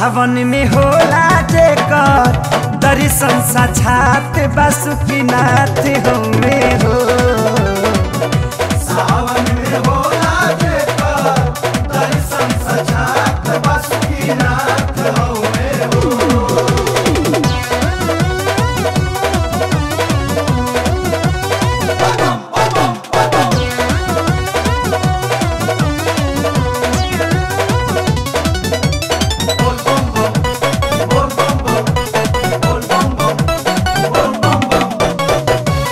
सावन में होला जेकर दर्शन साक्षात बासुकीनाथ हमे हो सावन में होला जेकर दर्शन सजात बासुकीनाथ हउवे हो बोल बम बम बोल बम बम बोल बम बम बोल बम बम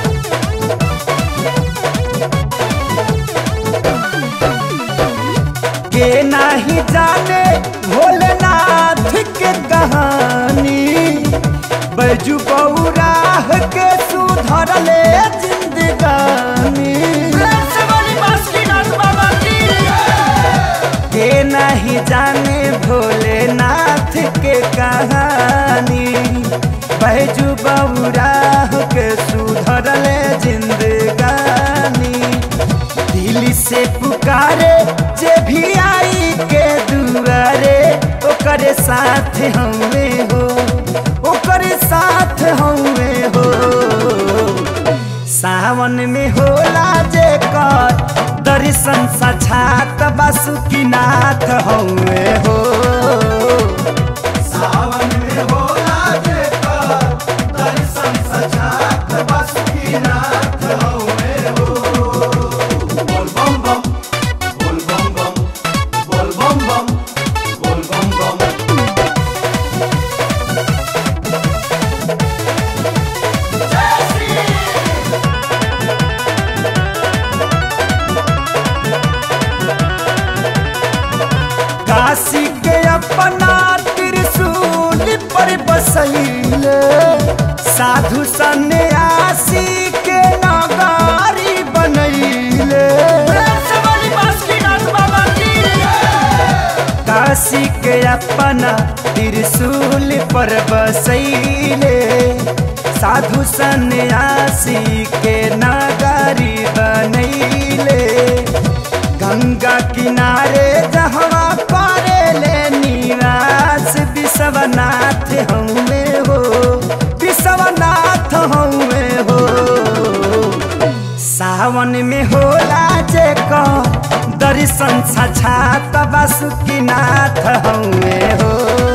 के नाही जाने भोलेनाथ के कहानी बैजू बौराह के सुधरले जिंदगानी के नहीं जाने भोलेनाथ के कहानी बैजू बौराह के सुधरले जिंदगानी दिल से पुकारे जे भी आई के दुआरे ओकरे साथ हमें हो ओकरे साथ हमें हो सावन में होला जे कर दर्शन साक्षात बासुकीनाथ हमें हो सावन में होला जेकर दर्शन सजात बासुकीनाथ हउवे हो बोल बम बम बोल बम बम बोल बम बम बोल बम बम काशी के अपना त्रिशूल पर बसैले साधु सन्यासी के नगारी बनैले काशी के अपना त्रिशूल पर बसैले साधु सन्यासी के नगारी बनैले गंगा किनारे जहवा पारे ले निवास विश्वनाथ हमें हो विश्वनाथ हमें हो सावन में होला जे को दर्शन साक्षात बासुकीनाथ हमें हो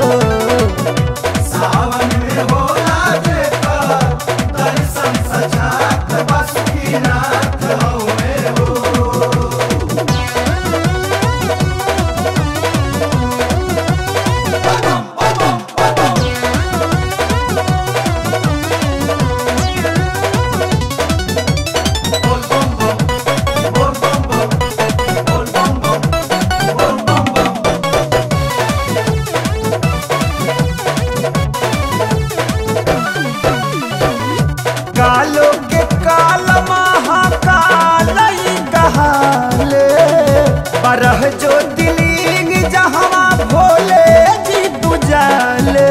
सावन में होला जेकर दर्शन सजात बासुकीनाथ हउवे हो बोल बम बम बोल बम बम बोल बम बम बोल बम बम कालो के काल महाकाल ई कहाले बरह जो दिलिंग जहवा भोले जी दुजाले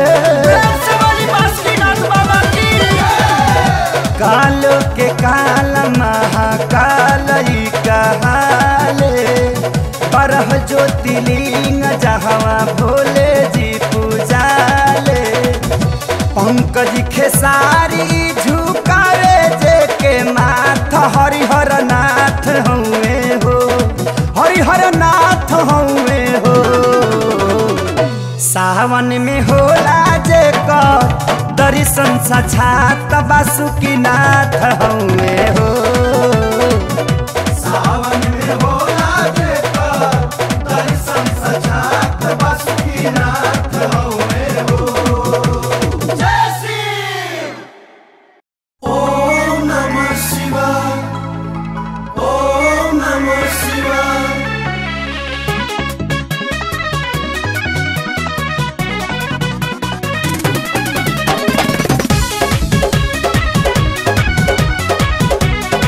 कालो के काल महाकाल ई कहाले बरह जो दिलिंग जहवा भोले जी पूजाले पंकज खेसारी झुकावे जे के माथ हरिहर नाथ हउए हो हरिहर नाथ हउए हो सावन में होला जे कर दर्शन साक्षात बासुकीनाथ हउए हो सावन में होला जेकर दर्शन सजात बासुकीनाथ हउवे हो जय श्री ओम नमः शिवाय ओम नमः शिवाय Thank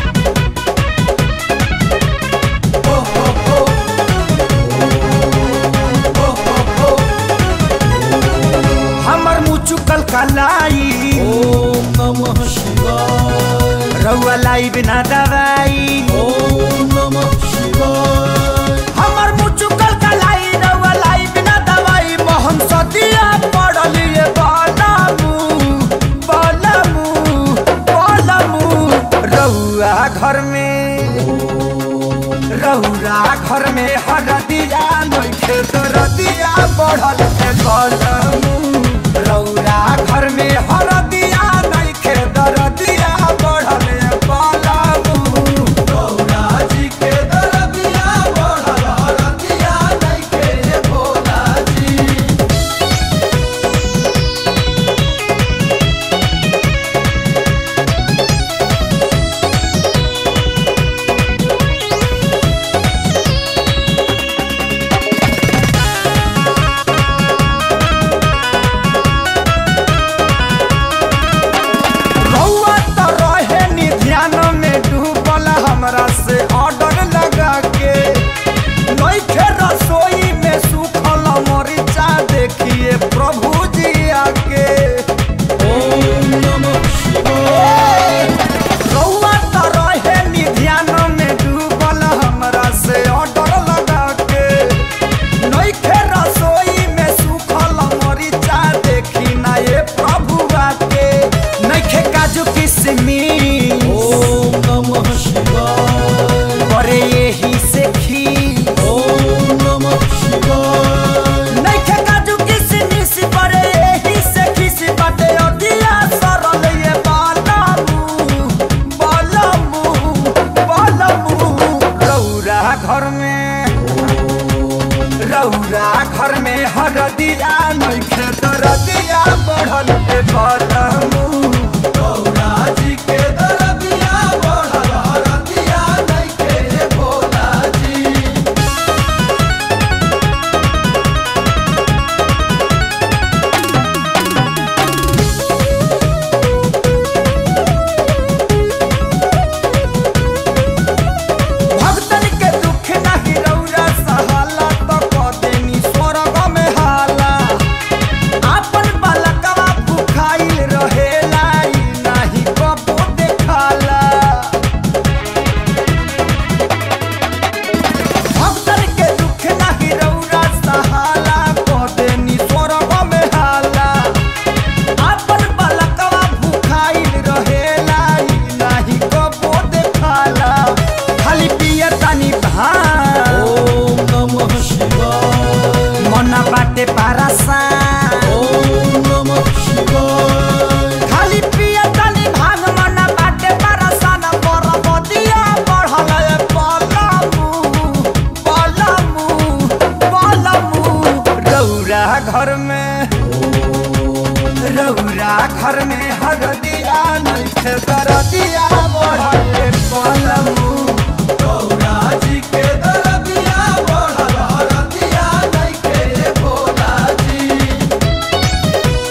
घर में हरदिया नइखे दरदिया बढ़ल के कलम रौरा घर में हरदिया नइखे दरदिया बढ़ल कलम गौरा जी के दरदिया बढ़ल हरदिया नइखे रे भोला जी रउआ त रहे नी ध्यान में डूबल हमरा से ऑर्डर लगा के नइखे रसोई में सुखल मरीचा देखिए प्रभु जी आके ओम नमः शिवाय रउआ त रहे नी ध्यान में डूबल हमरा से ऑर्डर लगा के नइखे रसोई में सुखल मरीचा देखी ना ये प्रभु आके नइखे काजू किशमिश ओम नमः शिवाय करे यही से खी ओम नमः शिवाय नइखे काजू किशमिश करे यही से खीस बाटे अदिया सरल ये बालमू बालमू बालमू रौरा घर में रौरा घर में हरदिया नइखे दरदिया बढ़ल के बालमू गौरा जी के दरदिया बढ़ल हरदिया नइखे रे भोला जी भक्तन के दुख नाही रौरा सहाला त कदेनी स्वर्ग में हाला आपन बालकवा भुखाइल रहेला ई नाही कबो देखाला भक्तन के दुख नाही रौरा सहाला कदेनी स्वर्ग में हाला आपन बालकवा भुखाइल रहेला ई नाही कबो देखाला खाली पिए तानी भान ओम नमः शिवाय मना बाटे पारासा ओम नमः शिवाय खाली पिए तानी भांग मना बाटे पारासा न बरबदिया बढ़ल ए पलमू पलमू पलमू रौरा घर में रौरा घर में हरदिया नइखे दरदिया बढ़ल ए पलमू गौरा जी के दरदिया बढ़ल हरदिया नइखे रे भोला जी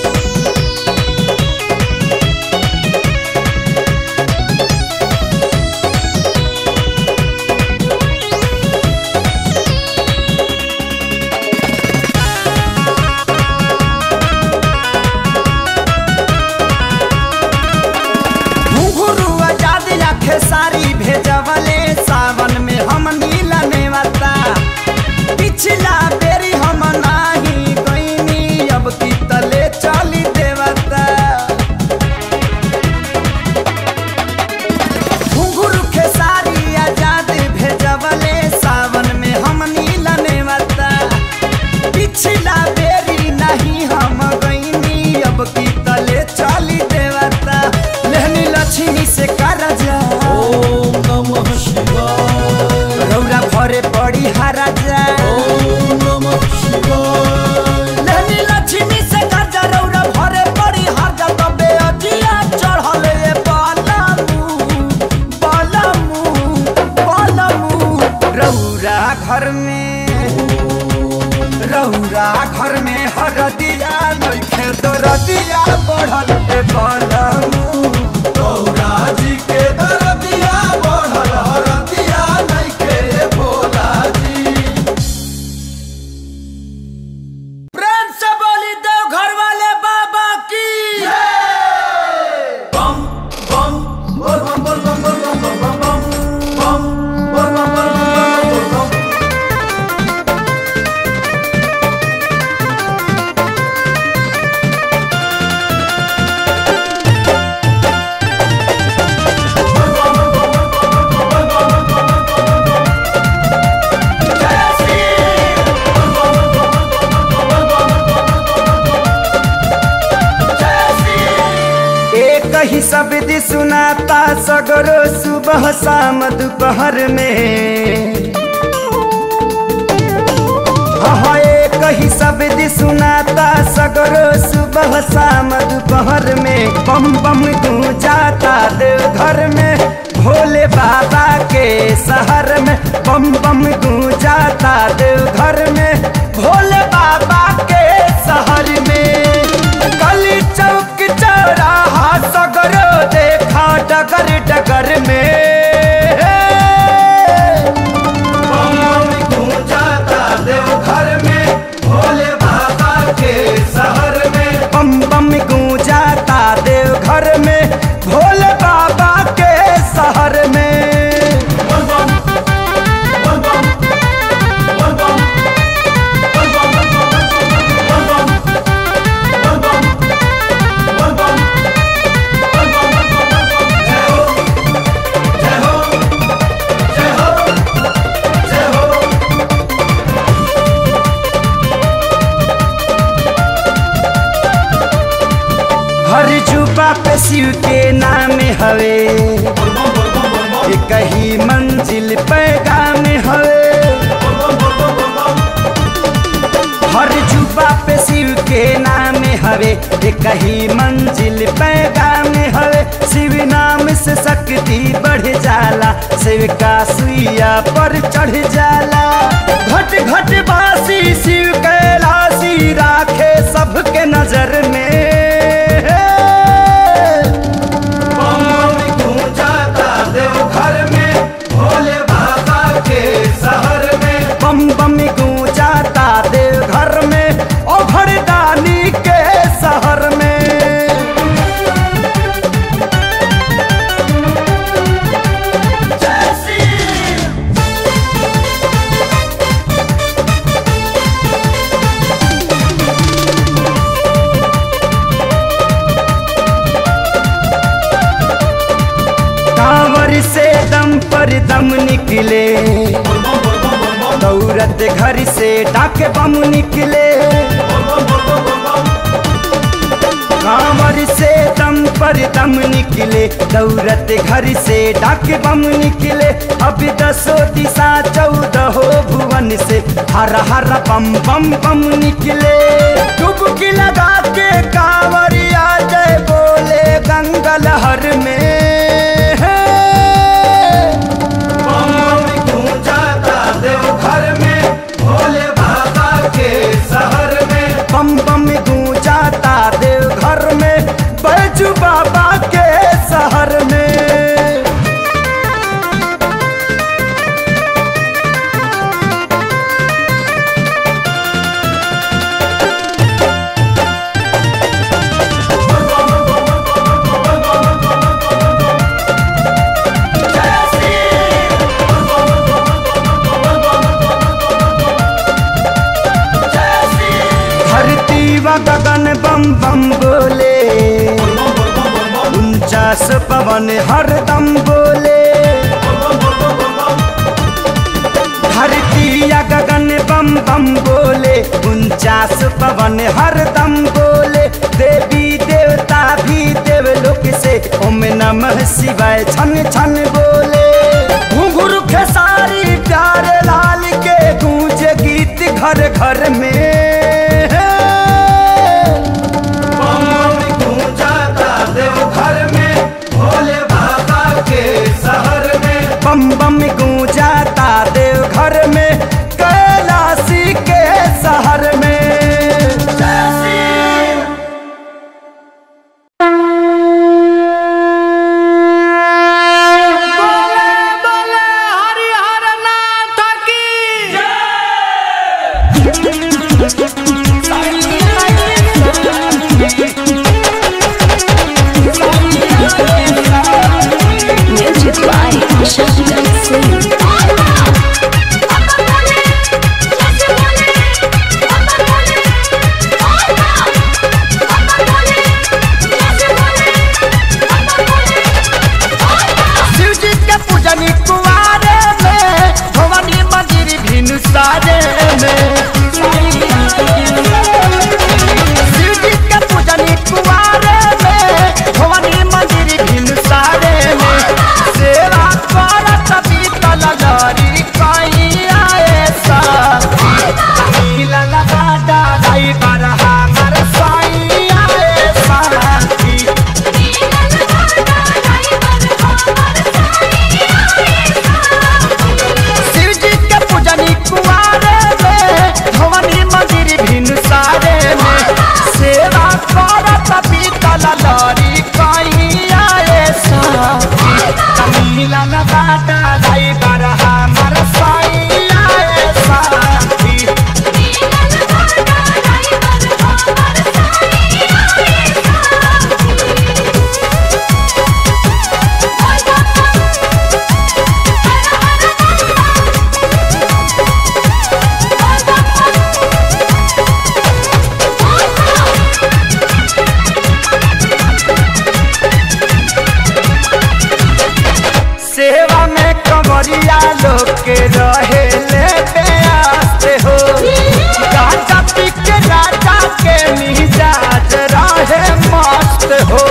घुंघरू आजाद रखे सारी भेजवले सावन में हम नीला नेवता पिछला बेरी हम नाही गईनी अब की तले चली देवता घुंघरू के सारी आजाद भेजवले सावन में हम नीला नेवता पिछला बेरी नहीं हम गईनी अब की तले चली देवता लेहनी लक्ष्मी से करजा ओम नमः शिवाय रौरा भरे पड़ी हराजा ओम नमः शिवाय लेहनी लक्ष्मी से करजा रौरा भरे पड़ी हराजा तबे अजिया चढ़ल ए बालमू बालमू बालमू रौरा घर में रौरा घर में हरदिया नइखे दरदिया बढ़ल ए बालमू गौरा जी के दरदिया बढ़ल हरदिया नइखे रे भोला जी प्रेम से बोली देव घर वाले बाबा की बम बम बोल बम बोल बम बोल बम बोल बम बम बम बोल बम बोल बम बोल बम रौरा शब्द सुनाता सगरो सुबह शाम दोपहर में हाँ एक ही शब्द सुनाता सगरो सुबह शाम दोपहर में बम बम गूंजाता देवघर में भोले बाबा के शहर में बम बम गूंजाता देवघर में भोले बाबा के शहर में गली चौक चौराहा सगरो देखा डगर डगर में बम बम गूंजाता देवघर में भोले बाबा के शहर में बम बम गूंजाता देवघर में भोले बाबा के शहर में बोल बम बोल बम बोल बम बोल बम बोल बम बोल बम बोल बम बोल बम जय हो जय हो जय हो जय हो हर जुबा पे शिव के नाम हवे एक ही मंजिल पैगाम हवे हर जुबा पे शिव के नाम हवे एक ही मंजिल पैगाम हवे शिव नाम से शक्ति बढ़ जाला शिव का सुइया पर चढ़ जाला घट घट बासी शिव कैलाशी राखे सबके नजर में बम बम गूंजाता देवघर में भोले बाबा के शहर में बम बम गूंजाता देवघर में ओ भरदानी के शहर में कांवर से दम पर दम निकले दौरत घर से डाक बम निकले कांवर से दम पर दम निकले दौरत घर से डाक बम निकले अब दसो दिशा चौदह भुवन से हर हर बम बम बम निकले डुबकी लगा के कांवरिया जय बोले गंगा लहर में बम बम गूंजाता देवघर में भोले बाबा के शहर में बम बम गूंजाता देवघर में बैजू बाबा के शहर में धरती व गगन बम बम बोले उनचास पवन हरदम बोले धरती या गगन बम बम बोले उनचास पवन हरदम बोले देवी देवता भी देवलोक से ओम नमः शिवाय छन छन बोले घुंघरू खेसारी प्यारे लाल के गूंज गीत घर घर में बम बम गूंजाता देवघर में भोले बाबा के शहर में बम बम गूंजाता देवघर में कैलाशी के शहर में Music by Shankar Singh. Shiv जी के पूजनी कुआरे में भवानी मंदिर भिनु सारे में शिव जी के पूजनी कुआरे में भवानी मंदिर के रहे ले बेआस्ते हो गाजा पी के राजा के मिजाज रहे मस्त हो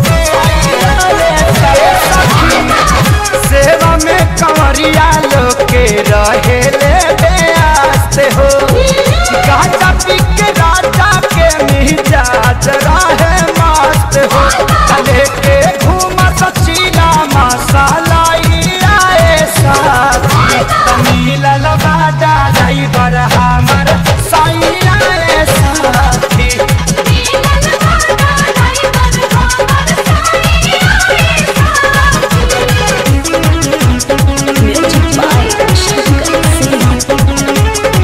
सेवा में कंवरिया लोग के रहे ले बेआस्ते हो गाजा पी के राजा के मिजाज रहे मस्त हो चले के घूम सचीला मसाला आए साथ मिलल बाजा ड्राइवर हमर सैया रे साथी Music by Shankar Singh.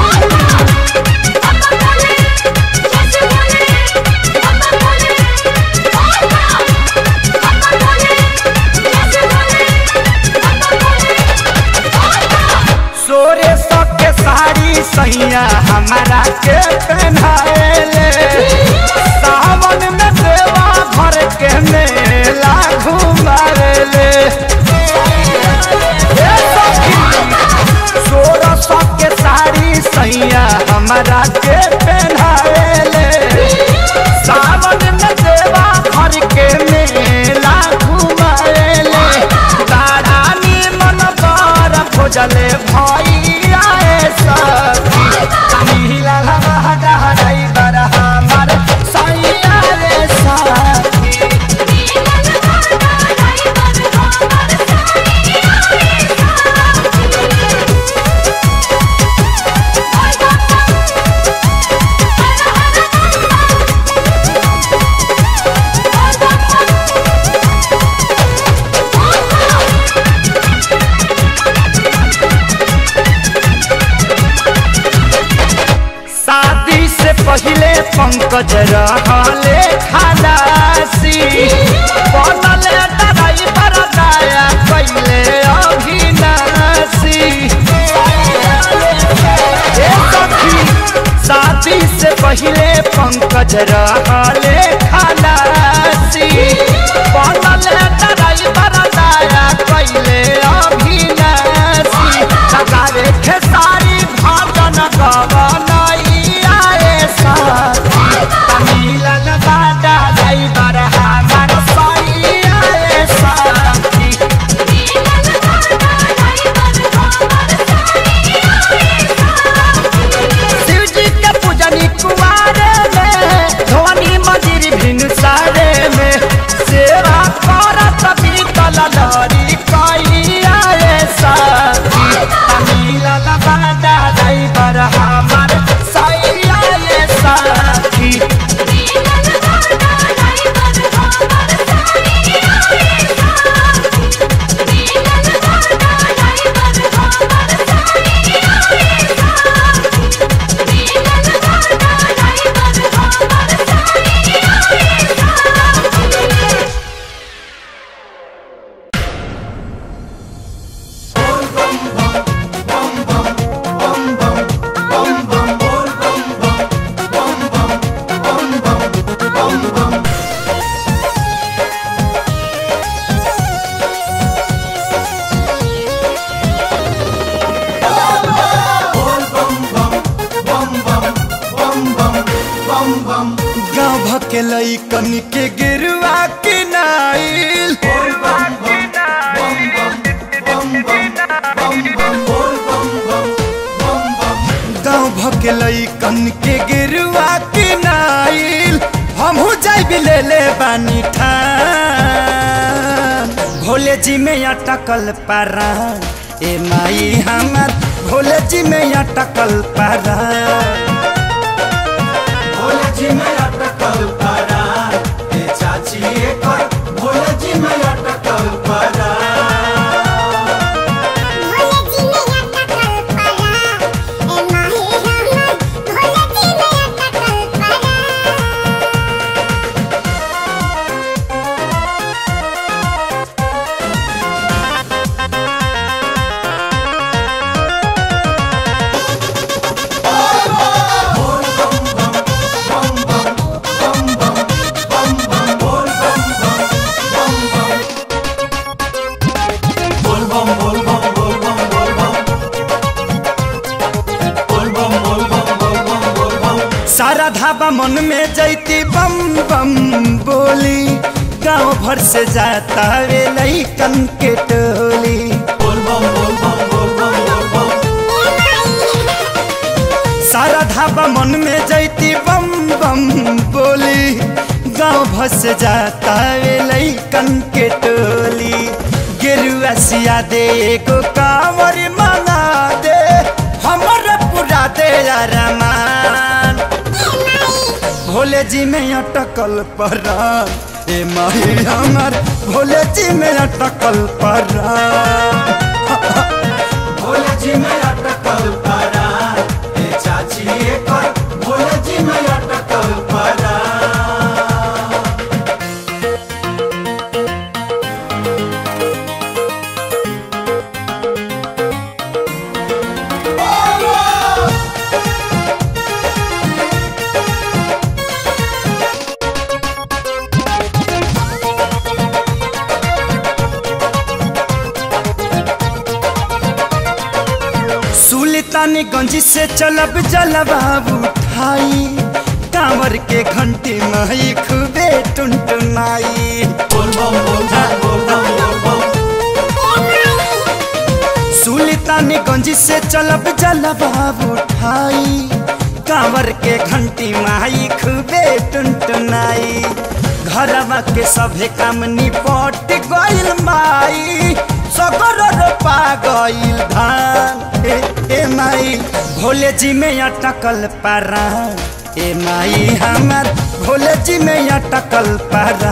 सोरे सबके साड़ी सैया हमारा के पहनाएले सावन में देवा भर के मेला घुमाएले ए सखी, सोरे सबके साड़ी सैया हमारा के पहनाएले सावन में देवा भर के मेला घुमाएले तारा निमन बर खोजले भैया सखी मिला लगा ड्राइवर हमार सैया रे साथी शादी से पहले पंकज रहले खलासी बनल ड्राइवर दया कैले अभिनाशी ए सखी, शादी से पहले पंकज रहले खलासी बनल ड्राइवर दया कैले अभिनाशी लगावे खेसारी भजन गवनैया रे साथी तमिलन बाटा ड्राइवर हमार सैया रे साथी शिवजी के पूजनी कुमारे में धोनी मंदिर भिन सारे में सेवा करत बीतल लहरी कैया रे साथी तमिलन बाटा ड्राइवर हमार सैया रे साथी गाँव भके लैकन के गिरुआ के नाइल गाँव भके लैकन के गिरुआ के नाइल हमहू जाइब ले ले बानी ठान भोले जी में अटकल पारा ए माई हमर भोले जी में अटकल पारा भोले जी में अटकल पड़ा ए चाची एकर भोले जी में अटकल पड़ा ए सारा धाबा मन में जैती बम बम बोली गांव भर से जाता वे लइकन के टोली बोल बम बोल बम बोल बम बोल बम सारा धाबा मन में जैती बम बम बोली गांव भर से जाता वे लइकन के टोली गेरुआ सिया दे एगो कांवर मंगा दे हमर पूरा दे रमान भोले जी में अटकल परान ए माही हमर भोले जी में अटकल परान भोले जी में अटकल परा ए चाची एकर भोले जी में अटकल परा सुल्तानगंज से चलब जलवा उठाई कांवर के घंटी माई खूबे टुनटुनाई बोल बम बोल बम बोल बम बोल बम सुल्तानगंज से चलब जलवा उठाई कांवर के घंटी माई खूबे टुनटुनाई घरवा के सभे काम निपट गइल माई सगर रोपा गइल धान ए, ए माई भोले जी में अटकल पारा ए माई हमर भोले जी में अटकल पारा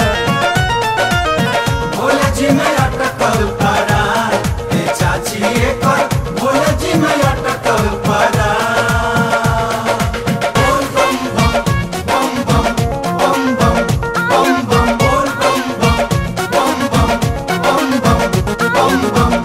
भोले जी में अटकल परा ए चाची एकर भोले जी में अटकल परा बोल बम बम बम बम बम बम बम बम बोल बम बम बम बम बम बम बम बम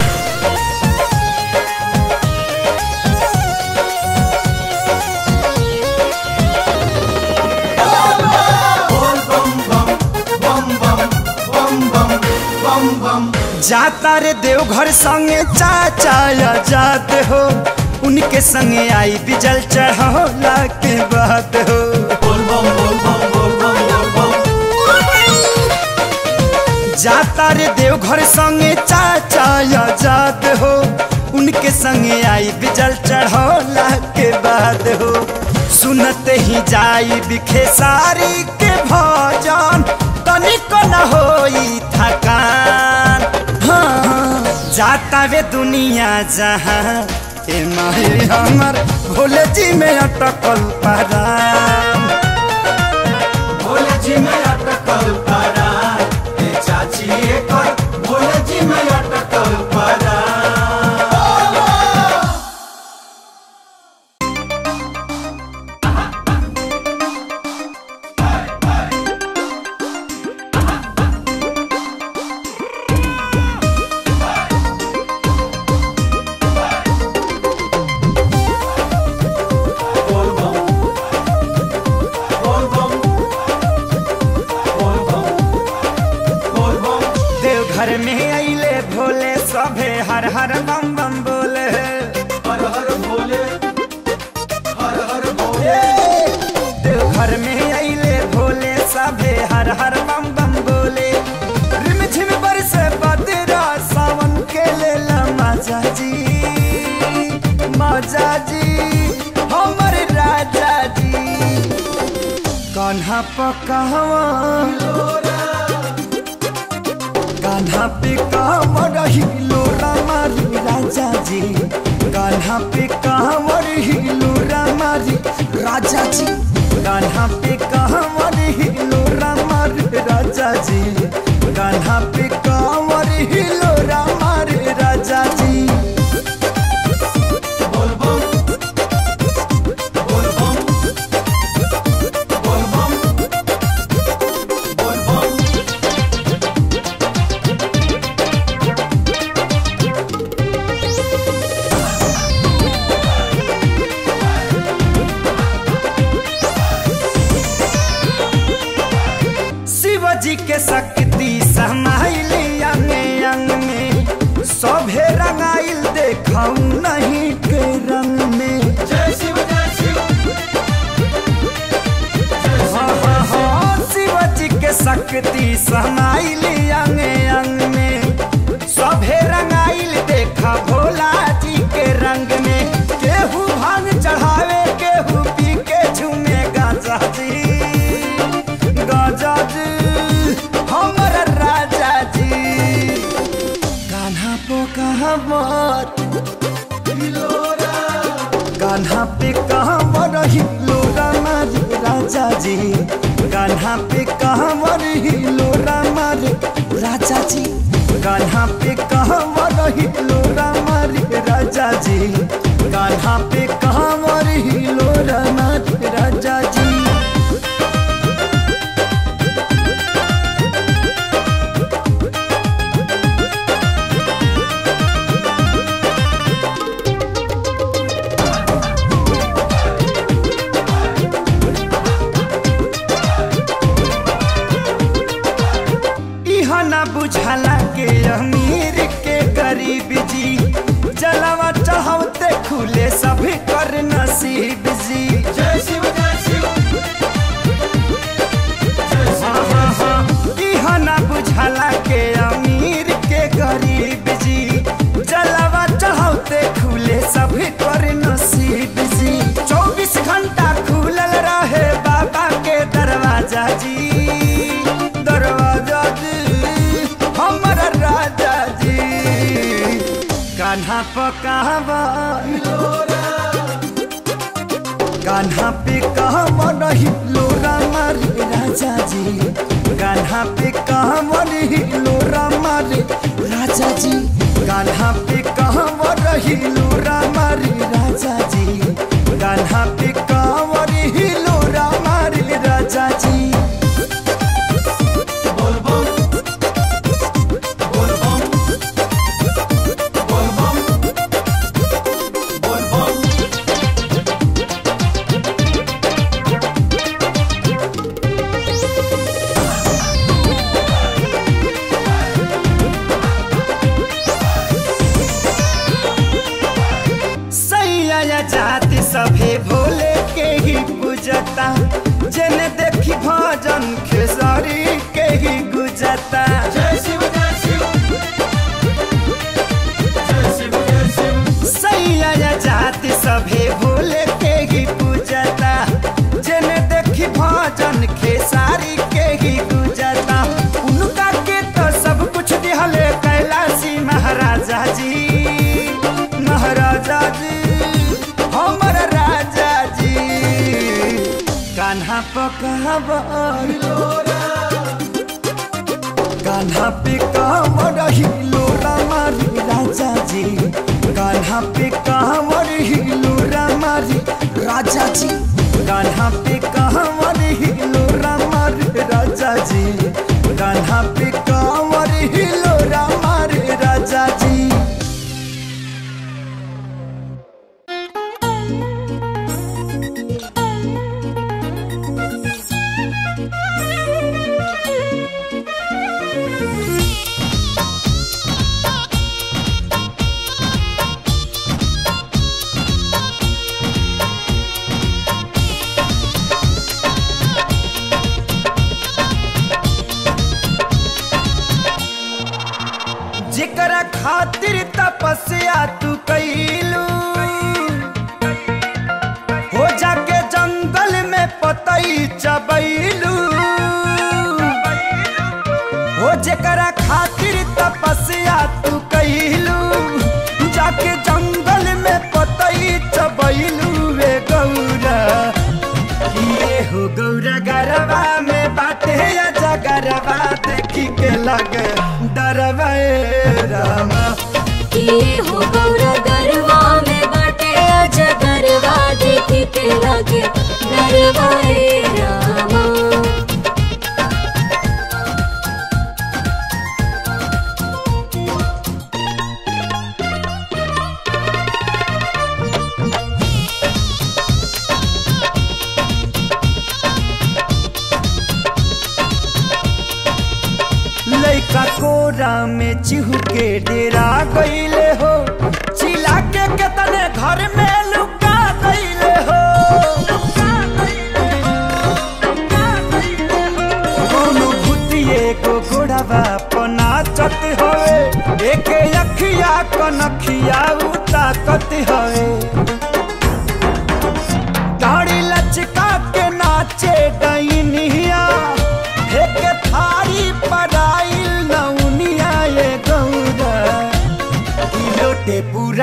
बोल बम बम बम बम बम बम बम बम जाता रे देवघर संगे चाचा जात हो उनके संगे आई बिजल चढ़ौला के बात हो बोल बम बोल बम बोल बम बोल बम जाता रे देवघर संगे चाचा जात हो उनके संगे आई बिजल चढ़ौला के बाद हो सुनते ही जाई बिखे सारी के भजन तनिको न होई थकान हाँ, जाता वे दुनिया जहाँ ए माही हमर भोले जी में अटकल पराम भोले जी में अटकल परा ए चाची एकर भोले जी में अटकल परा बोल बम बोल बम बोल बम बोल बम देवघर में अइले भोले सभे हर हर बम बम बोले हर हर भोले हर हर भोले देवघर में अइले भोले सभे हर हर बम बम बोले रिम झिम बरसे बदरा सावन के लेला माजा जी माजा जी हमर राजा जी कान्हा पकावा कान्हा पे कांवर हिलो रामारी राजा जी कान्हा पे कांवर हिलो रामारी राजा जी कान्हा पे कांवर हिलो रामारी राजा जी कान्हा पे कांवर हिलो रामारी राजा जी बोल बम बोल बम बोल बम बोल बम शिव जी के शक्ति समाइली अंग अंग में समाइल अंग अंग में सभे रंगाइल देखा भोला जी के रंग में केहू भांग चढ़ावे केहू पी के झूमे गाजा जी गाजा जी हमर राजा जी कान्हा पो कहमत कान्हा पे कहवर हिलोरा मारे राजा जी कान्हा पे कहवर हिलोरा मारे राजा जी कान्हा पे कहवर हिलोरा मारे राजा जी कान्हा पे कहवर हिलोरा मारे राजा जी इहा ना बुझाला के अमीर के गरीब जी जलवा चढ़ावते खुले सभी कर नसीब जी जय शिव जय शिव हाँ, हाँ, हाँ। इहा ना बुझाला के अमीर के गरीब जी जलवा चढ़ावते खुले सभी कर नसीब जी चौबीस घंटा खुलल रहे बाबा के दरवाजा जी दरवाजा जी हमर राजा जी कान्हा पकावा कान्हा पे कहवा रही लोरा मारे राजा जी कान्हा पे कहवा रही लोरा मारे राजा जी कान्हा पे कहवा रही लोरा मारे राजा जी कान्हा पे कहवा रही लोरा मारे राजा जी बोल बम बोल बम बोल बम बोल बम सैया जाति सभे भोले के ही पूजता जेने देखी भजन खेसारी के ही गुजता जय शिव जय शिव जय शिव जय शिव सैया जाति सभे भोले के ही पूजता जेने देखी भजन खेसारी के ही गुजता उनका के तो सब कुछ दिहले कैलाशी महाराजा जी महाराजा जी हमर राजा जी कान्हा पकावर कान्हा पे कांवर हिलोरा मारी राजा जी कान्हा पे कांवर हिलोरा मारी राजा जी कान्हा पे कांवर हिलोरा मारी राजा जी कान्हा पे कांवर हिलोरा मारी राजा जी जेकरा खातिर तपस्या तू कैलू हो जाके जंगल में पतई चबैलू हो जेकरा खातिर तपस्या तू कैलू जाके जंगल में पतई चबैलू वे गौरा किए हो गौरा गरबा में बाटे या जगरबा देखी के लगे डरवा ए रामा ये हो गौरा गरवा में बाटे अज गरवा देखी के लगे गरवा ए रामा लइका कोरा में चिहू के डेरा गईले हो चिल्ला के केतने घर में लुका गईले हो कोनो भूतिए को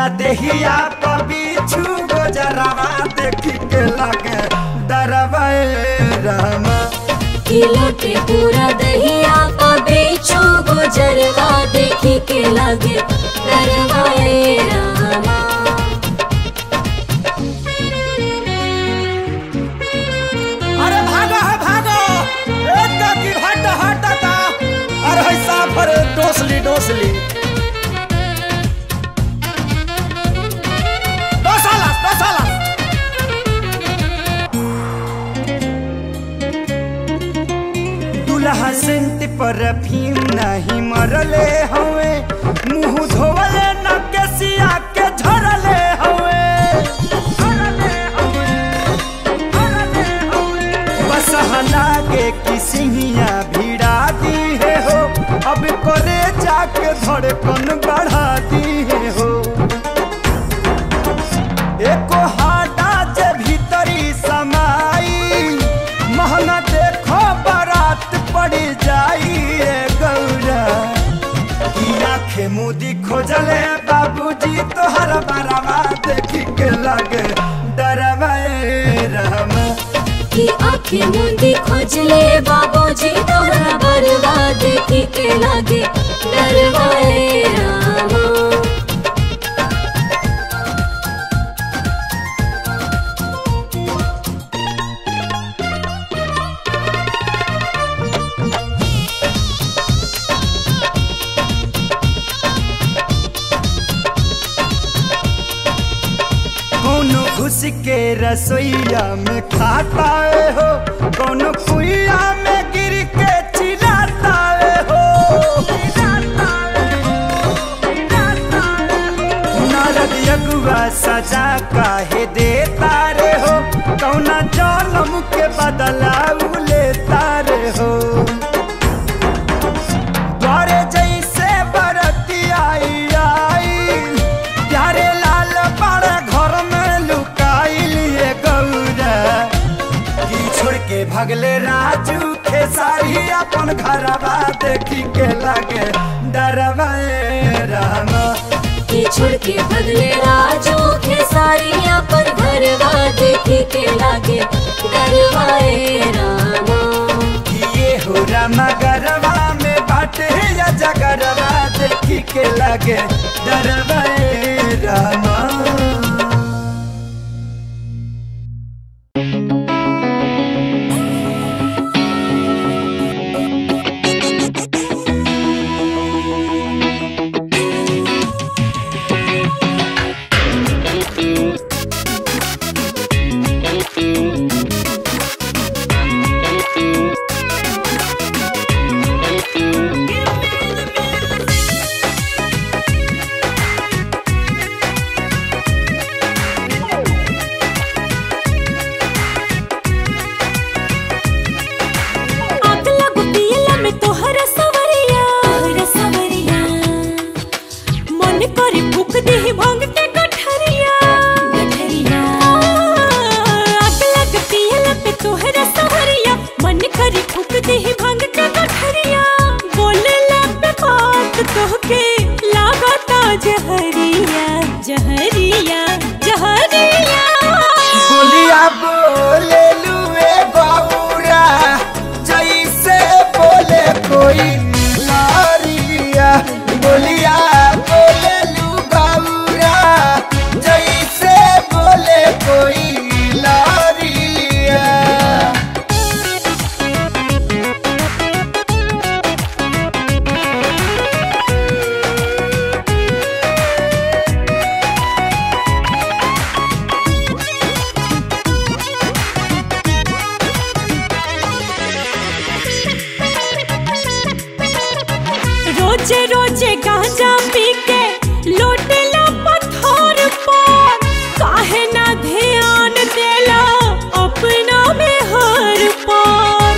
पूरा देहिया पर बिछू गोजरवा देखी के लगे डरवा रामा कि लौटे पूरा दहिया का बेचो गुजरवा देखी के लगे डरवाए रामा अरे भागो है भागो एक की हट हट ता अरे है साफर डोसली डोसली डोसाला डोसाला दुल्हा सेंट पर भीम नहीं मरले हवे मुंह धोवले न केसिया के झरले हवे झरले हवे झरले हवे बस लागे कि सिंहिया भिड़ा दी है हो अब करे जाके धड़कन बढ़ा दी है हो एको हाटा जे भीतरी समाई महंगा देखो बारात पड़ी जाई रे गौरा की आंखें मुदी खोजले बाबूजी तोहर बरावा देखी के लगे डरवा रहमा कि आंखें मुंदी खोजले बाबूजी तोहरा बरवा देखी के लगे डरवाए रामा कोनो घुस के रसोईया में खाता है हो कोनो कुइया में गिर के चिल्लाता है हो नारद यगुआ सजा काहे देता रे हो कौना जन्म के बदला उ लेता रे हो द्वारे जैसे बरती आई आई प्यारे लाल बड़ा घर में लुकाइल ये गौरा की छोड़ के भगले राजू खेसारी अपन घरवा देखी के लगे डरवा रामा कि छोड़ के बदले राजू खेसारिया पर घरवा देखी के लगे डरवाए रामा ये हो रामा गरवा में बाटे या जगरवा देखी के लगे डरवा रामा आग लग पियला में तोहर सवरिया तोहर सवरिया मन करे फूक देहि भांग के गठरिया गठरिया आग लग पियला में तोहर सवरिया मन करे फूक देहि भांग के गठरिया बोलला पे बात तोहके लागता जहरिया जहरिया जहरिया बोलिया बोले लुए गौरा जैसे बोले कोई लारिया बोलिया बोले लू गौरा जैसे बोले कोई लारिया रोजे रोजे गांजा पी के लोटेला पत्थर पर काहे ना ध्यान देला अपना में हर पर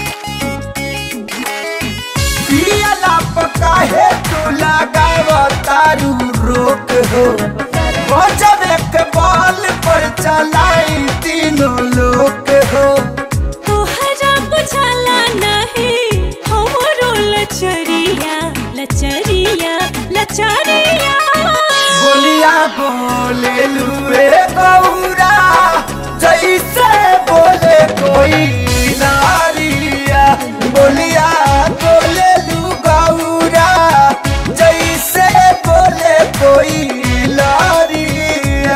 पियला पकाहे तू लगाव तारू रोक हो बजबे के बॉल पर चलाई तीनों लोग हो तोहरा बुझाला नहीं हमरो लचरिया लचरिया लचरिया बोलिया बोले लुए गौरा जैसे बोले कोई नारिया बोलिया बोले लू गौरा जैसे बोले कोई लारिया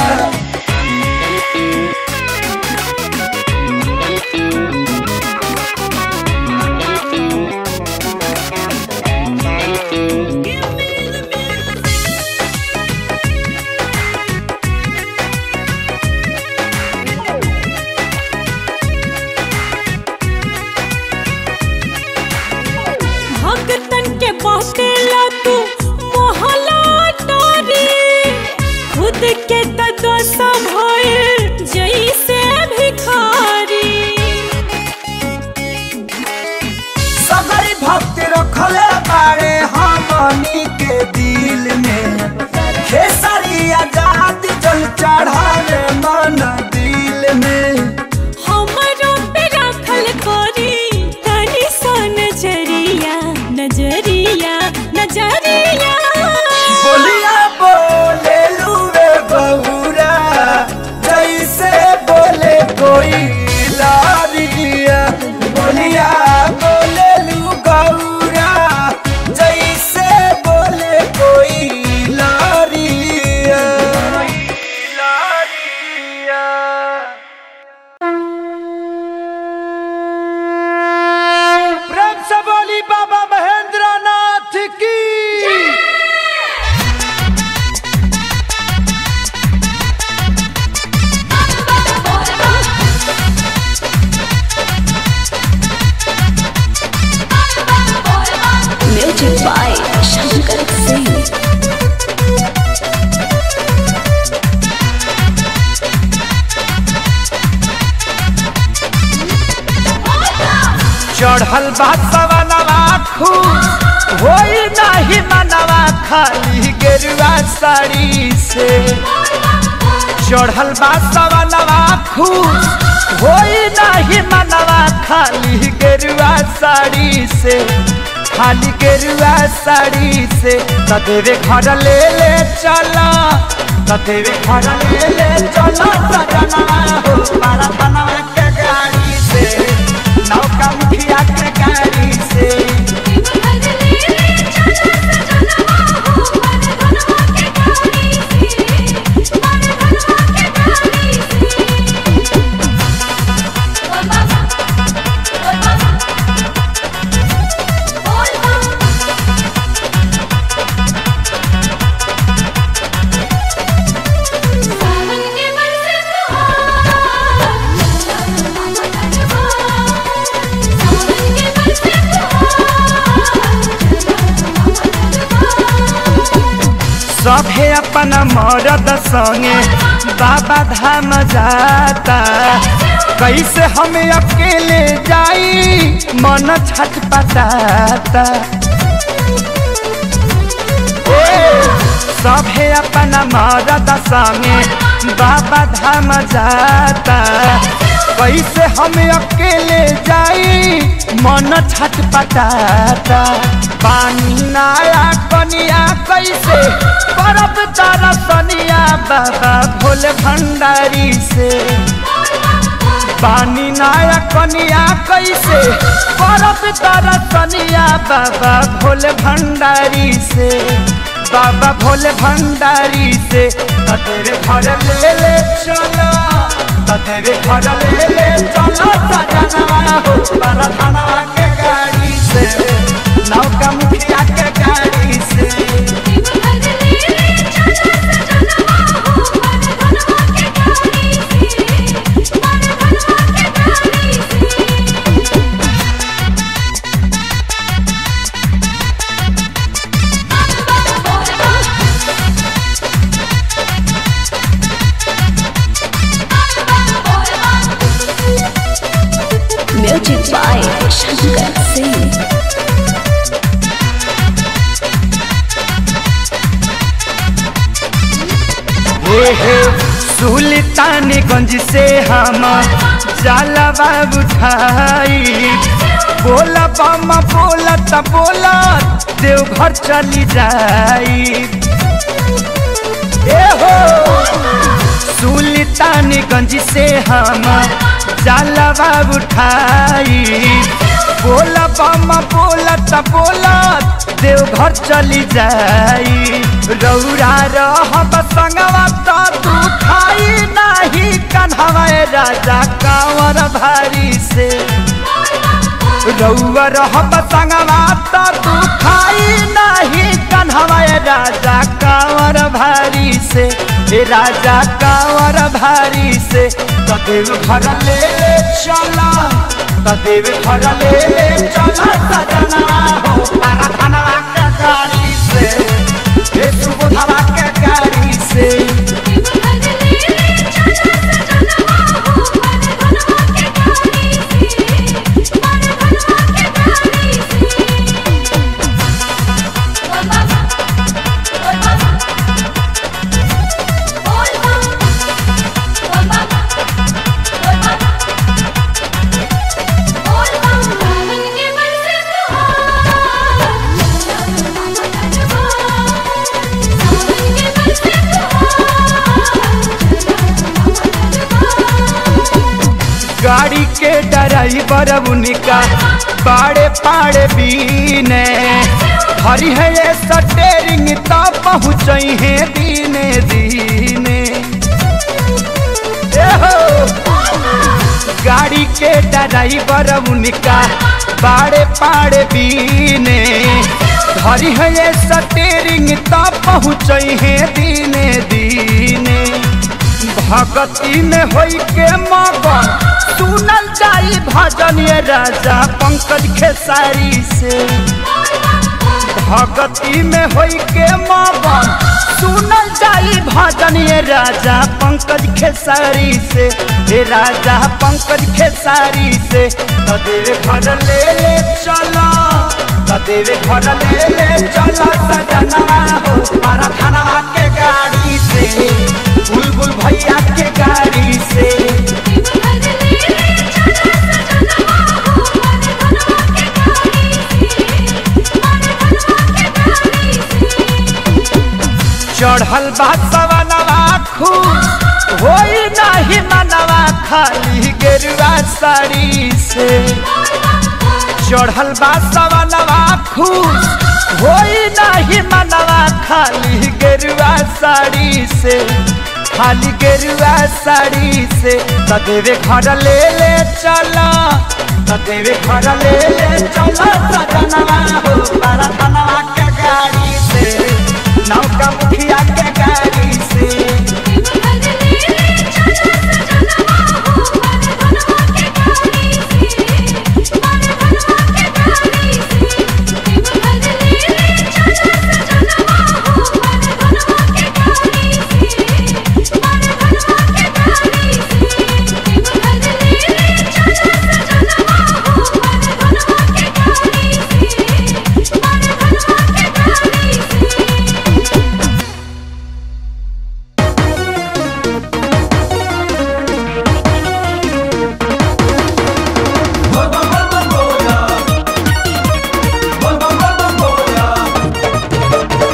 भगतन के बाटेला तू मोहला तारी खुद के तत्व संभाल जैसे भिखारी सगरी भक्ति रखले बारे हमनी के दिल में खेसरी आजाद जल चढ़ावे मन दिल में हमरो पे रखल करी तनी सा नजरिया नजरिया नजरिया बोलिया बोले लुए बहुरा जैसे बोले कोई लारिया बोलिया बोले लू गौरा जैसे बोले कोई लारिया लारिया प्रेम से बोली बाबा महेंद्र नाथ की म्यूजिक बाय शंकर सिंह चढ़ल बा सवनवा खूब होई नाही मनवा खाली गेरुआ साड़ी से चढ़ल बा सवनवा खूब होई नाही मनवा खाली गेरुआ साड़ी से खाली गेरुआ साड़ी से तदेवे घर ले ले चला तदेवे घर ले ले चला सजना हो मारा बनवा के गाड़ी से नौका मुखिया के गाड़ी से सभे अपन मरद संगे बाबा धाम जाता कैसे हम अकेले जाई मन छटपटाता सभे अपन मरद संगे बाबा धाम जाता कैसे हम अकेले जाई मन छटपटाता पानी नाला कनिया कैसे बरफ तारा सनिया बाबा भोले भंडारी से पानी नाया कनिया कैसे बरफ तारा सनिया बाबा भोले भंडारी से बाबा भोले भंडारी से तेरे घर ले ले चलो तेरे घर ले ले चलो सजना हो बड़ा थाना के गाड़ी से नौका मुखिया के गाड़ी से म्यूजिक बाय शंकर सिंह हे हे सुल्तानगंज से हम जलवा उठाई बोला बम बोला त बोला देवघर चली जाई ए हो सुल्तानगंज से हम जलवा उठाई बोला बामा बोलत बोलत देवघर चली जाई रौरा रहब संगवा तो तू खाई नाही कन्हवा राजा कांवर भारी से रौआ रहब संगवा तो तू खाई नाही कन्हवा राजा कांवर भारी से ए राजा कांवर भारी से तदेव घर ले ले चला तदेव घर ले ले चला सजना हो कारखानवा के गाड़ी से ए सुबोधवा के गाड़ी से गाड़ी के ड्राइवर उनका पाड़े पाड़े बीने हरी है ये स्टेरिंग तो पहुँच है दीने दीने ए हो गाड़ी के ड्राइवर उनका पाड़े पाड़े बीने हरी है ये स्टेरिंग तो पहुँच है दीने दीने भगती में होई के मगन सुनल जाई भजन ये राजा पंकज खेसारी से भगती में होई के मगन सुनल जाई भजन ये राजा पंकज खेसारी से हे राजा पंकज खेसारी से तदेव घर ले ले चला तदेव घर ले ले चला सजना हो मारा खाना के गाड़ी से बुलबुल भैया के गाड़ी से चढ़ल बा सवनवा खुश होई नाही मनवा खाली गेरुआ साड़ी से चढ़ल बा सवनवा खुश होई नाही मनवा खाली गेरुआ साड़ी से खाली गेरुआ साड़ी से तदेवे घर ले ले चला तदेवे घर ले ले चला सजनवा हो बारा धनवा के गाड़ी से नौका मुखिया के गाड़ी से बोल बम बम बम बोला बोल बम बम बम बोला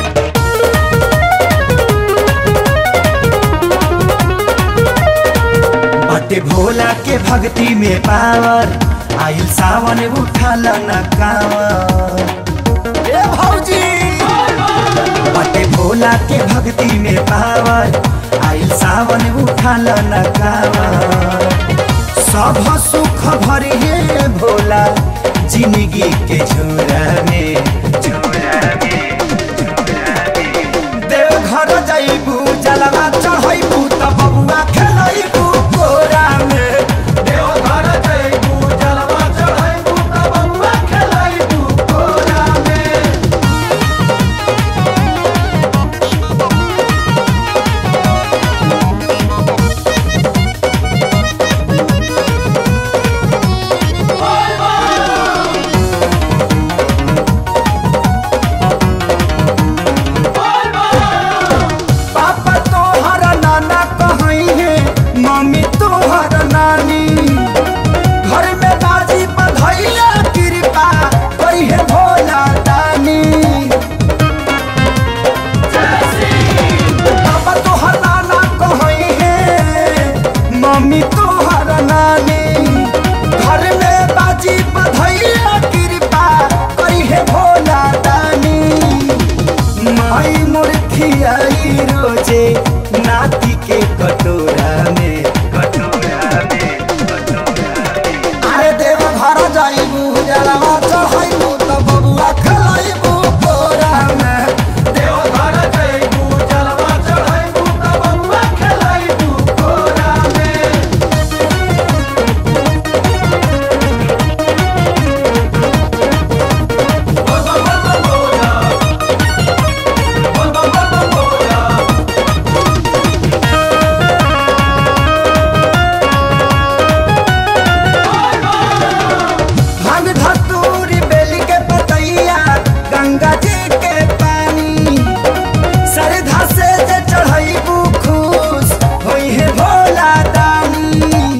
बाटे भोला के भक्ति में पावर आइल सावन उठल न कावर ए भौजी बाटे भोला के भक्ति में पावर आइल सावन उठल न कावर सब सुख भरिए भोला जिंदगी के झोरा में झोरा में देवघर जइबू जलवा चढ़ैबू त बबुआ खेलैबू कोरा में देवघर जइबू जलवा चढ़ैबू त बउआ खेलैबू कोरा में पापा तोहर मम्मी तोहर नानी घर में बाजी बधैया कृपा करी है भोला दानी माई मुर्खियाई रोजे नाती के कटोरा में कटोरा में अरे देव घर जाइबू जलवा चढ़ाइबू त बबुआ खलाइबू कोरा में देव घर जाइबू जलवा चढ़ाइबू त बबुआ खलाइबू कोरा में भांग धतूरी बेली के पतैया गंगा जी के पानी सरधा से जे चढ़ैबू खुश होई है भोला दानी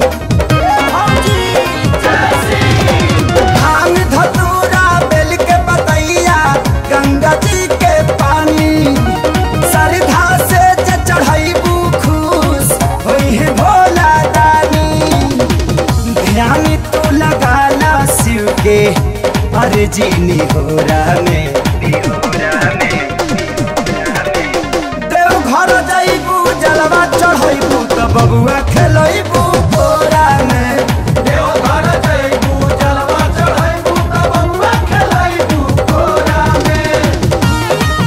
भांग धतूरा बेल के पतैया गंगा जी के पानी सरधा से जे चढ़ैबू खुश होई है भोला दानी ध्यान तो लगा ला शिव के अर्जी निहोरा में देव घर जाइबू जलवा चढ़ैबू त बबुआ खेलैबू कोरा में देव घर जाइबू जलवा चढ़ैबू त बबुआ खेलैबू कोरा में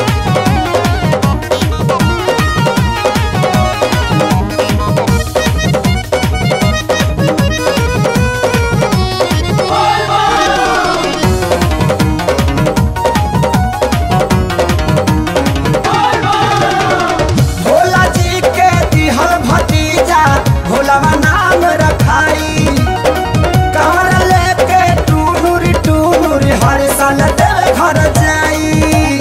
भोला जी के दिहल भतीजा भोलावा नाम रखाई कमर लेके टूनुर टूनुर हर साल देव घर जाई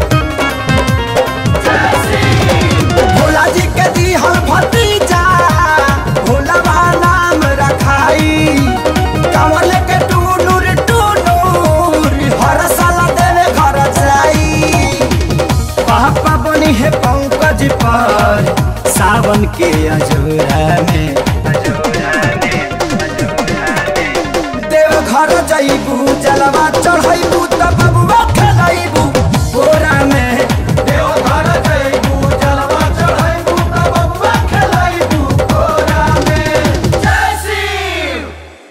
भोला जी के दिहल भतीजा भोलावा नाम रखाई कमर लेके टूनुर टूनुर हर साल देव घर जाई पापा बनी है पंकज पर सावन के अजोरा में देव घर जाइबू जलवा चढ़ाइबू त बबुआ खेलाइबू बोरा में देव घर जाइबू जलवा चढ़ाइबू त बबुआ खेलाइबू बोरा में जय शिव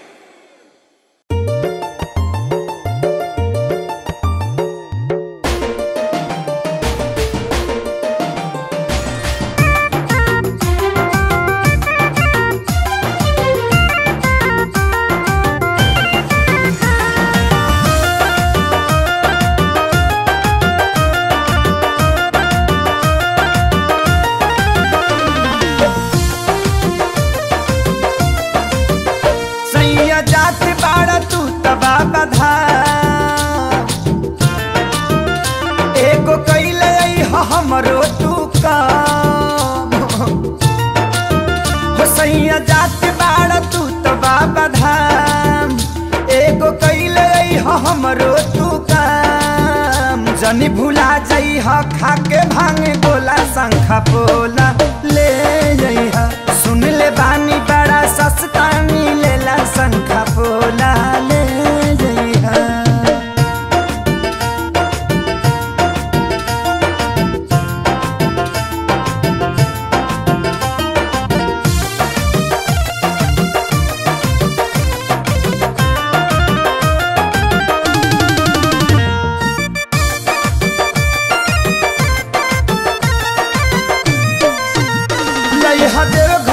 सैया जात बाड़ा तू तबा बधा एगो कैले हो हमरो तू काम हो सैया जात बाड़ा तू तबा बधाम एगो कैले हो हमरो तू काम जनी भुला जई ह खाके भांग गोला शंखा पोला ले जई ह सुन ले बानी बड़ा सस्ता मिलेला शंखा पोला ले जई ह लइहा देव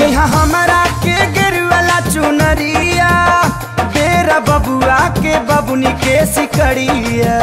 किनिहा हमरा के गिरवाला चुनरिया बेरा बबुआ के बबुनी के सिकड़िया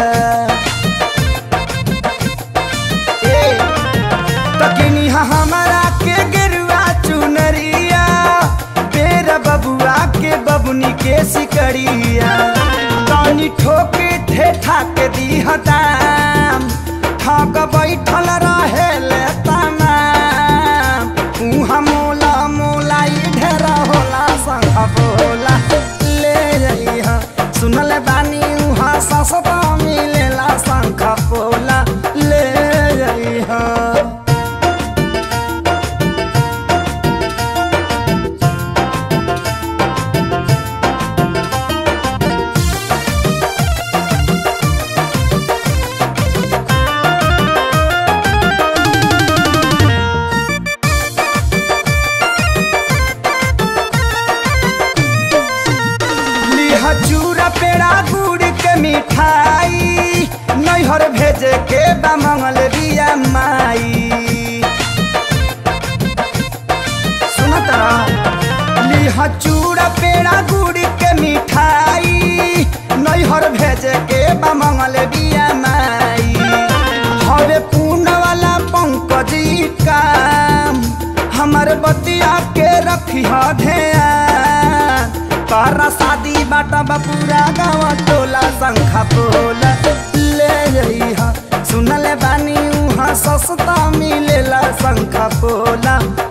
ए, त किनिहा हमरा के गिरवा चुनरिया बेरा बबुआ के बबुनी के सिकड़िया तनी ठोके ठेठा के दीहताम ठग बैठल रहेले तमाम उहाँ मोला मोला ई ढेरा होला संग बोला ले जइहा सुनल बानी उहाँ सस्ता मिलेला शंख पोला ले जइहा लिहा चूरा पेड़ा गुड़ के मिठाई नैहर भेजे के बा मंगल बिया माई सुना तरा लिहा चूरा पेड़ा गुड़ के मिठाई नैहर भेजे के बा मंगल बिया माई हवे पूर्ण वाला पंकजी काम हमर बतिया के रखी ध्यान तोरा शादी बाटा बपूरा गाँव टोला शंखा पोला ले जइहा सुनले बानी उहाँ सस्ता मिलेला शंखा पोला